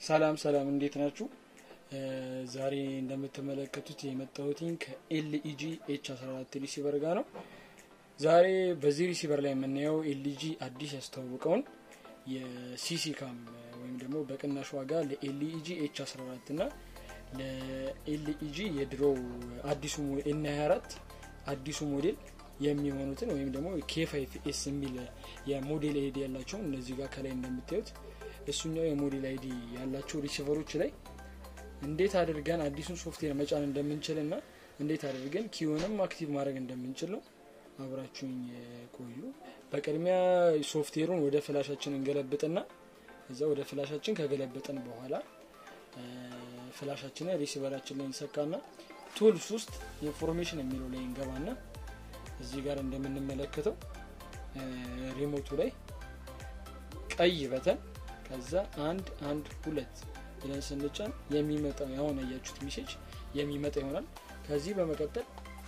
ሰላም ሰላም፣ እንዴት ናችሁ? ዛሬ እንደምትመለከቱት የመጣሁትኝ ከኤልኢጂ ኤች 14 ሪሲቨር ጋር ነው። ዛሬ በዚህ ሪሲቨር ላይ የምናየው ኤልኢጂ አዲስ ያስተዋወቀውን የሲሲ ካም ወይም ደግሞ በቅናሽ ዋጋ ለኤልኢጂ ኤች 14 እና ለኤልኢጂ የድሮ አዲሱ ኤን 24 አዲሱ ሞዴል የሚሆኑትን ወይም ደግሞ ኬ5 ኤስ የሚል የሞዴል አይዲ ያላቸውን እነዚህ ጋር ከላይ እንደምታዩት እሱኛው የሞዴል አይዲ ያላቸው ሪሲቨሮች ላይ እንዴት አድርገን አዲሱን ሶፍትዌር መጫን እንደምንችል እና እንዴት አድርገን ኪዮንም አክቲቭ ማድረግ እንደምንችል ነው። አብራችሁኝ ቆዩ። በቅድሚያ ሶፍትዌሩን ወደ ፍላሻችን እንገለብጥና እዛ ወደ ፍላሻችን ከገለበጥን በኋላ ፍላሻችንን ሪሲቨራችን ላይ እንሰካና ቱልስ ውስጥ ኢንፎርሜሽን የሚለው ላይ እንገባና እዚህ ጋር እንደምንመለከተው ሪሞቱ ላይ ቀይ በተን ከዛ አንድ አንድ ሁለት ብለን ስንጫን የሚመጣ ያሁን ያያችሁት ሜሴጅ የሚመጣ ይሆናል። ከዚህ በመቀጠል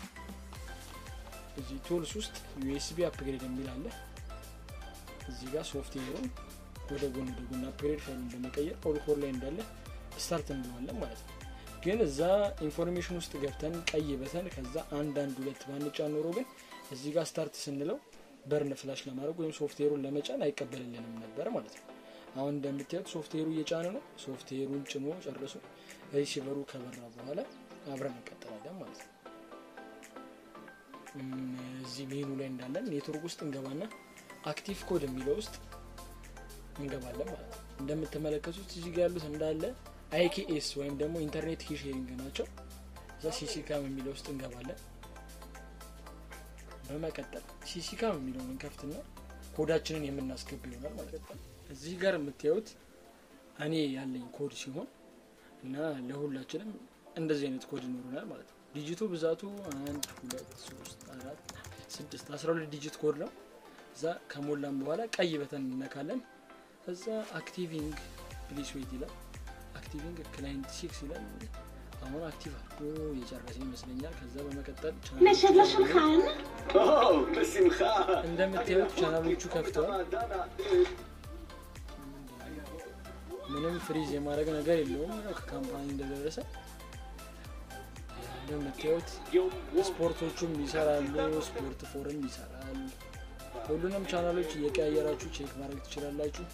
እዚህ ቱልስ ውስጥ ዩኤስቢ አፕግሬድ የሚል አለ። እዚህ ጋር ሶፍትዌሩን ወደ ጎን ወደ ጎን አፕግሬድ ፋይሉን በመቀየር ኦልኮር ላይ እንዳለ ስታርት እንለዋለን ማለት ነው። ግን እዛ ኢንፎርሜሽን ውስጥ ገብተን ቀይ በተን ከዛ አንድ አንድ ሁለት ባንጫ ኖሮ ግን እዚህ ጋር ስታርት ስንለው በርን ፍላሽ ለማድረግ ወይም ሶፍትዌሩን ለመጫን አይቀበልልንም ነበር ማለት ነው። አሁን እንደምታዩት ሶፍትዌሩ እየጫነ ነው። ሶፍትዌሩን ጭኖ ጨርሶ ሪሲቨሩ ከበራ በኋላ አብረን እንቀጥላለን ማለት ነው። እዚህ ሜኑ ላይ እንዳለን ኔትወርክ ውስጥ እንገባና አክቲቭ ኮድ የሚለው ውስጥ እንገባለን ማለት ነው። እንደምትመለከቱት እዚህ ጋር ያሉት እንዳለ አይኬኤስ ወይም ደግሞ ኢንተርኔት ኪ ሼሪንግ ናቸው። እዛ ሲሲካም የሚለው ውስጥ እንገባለን። በመቀጠል ሲሲካም የሚለውን እንከፍትና ኮዳችንን የምናስገባ ይሆናል ማለት ነው። እዚህ ጋር የምታዩት እኔ ያለኝ ኮድ ሲሆን እና ለሁላችንም እንደዚህ አይነት ኮድ ይኖሩናል ማለት ነው። ዲጂቱ ብዛቱ አንድ ሁለት ሶስት አራት ስድስት አስራ ሁለት ዲጂት ኮድ ነው። እዛ ከሞላም በኋላ ቀይ በተን እነካለን። እዛ አክቲቪንግ ፕሊስ ዌት ይላል። አክቲቪንግ ክላይንት ሲክስ ይላል። አሁን አክቲቭ አድርጎ የጨረሰ ይመስለኛል። ከዛ በመቀጠል נשב לשולחן? או, בשמחה. እንደምታዩት ቻናሎቹ ከፍተዋል። ምንም ፍሪዝ የማድረግ ነገር የለውም። ያው ከካምፓኒ እንደደረሰ እንደምታዩት ስፖርቶቹም ይሰራሉ። ስፖርት ፎርም ይሰራል። ሁሉንም ቻናሎች እየቀያየራችሁ ቼክ ማድረግ ትችላላችሁ።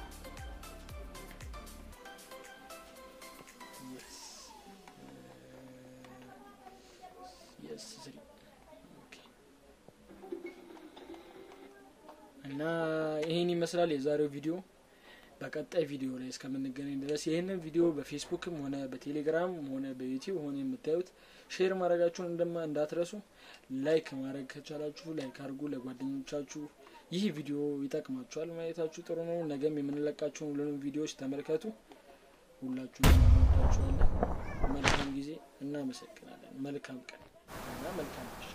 እና ይህን ይመስላል የዛሬው ቪዲዮ። በቀጣይ ቪዲዮ ላይ እስከምንገናኝ ድረስ ይህንን ቪዲዮ በፌስቡክም ሆነ በቴሌግራም ሆነ በዩቲዩብ ሆነ የምታዩት ሼር ማድረጋችሁን እንደማ እንዳትረሱ። ላይክ ማድረግ ከቻላችሁ ላይክ አድርጉ ለጓደኞቻችሁ። ይህ ቪዲዮ ይጠቅማችኋል ማየታችሁ ጥሩ ነው። ነገም የምንለቃቸውን ሁሉንም ቪዲዮዎች ተመልከቱ። ሁላችሁም እንወዳችኋለን። መልካም ጊዜ። እናመሰግናለን። መልካም ቀን እና መልካም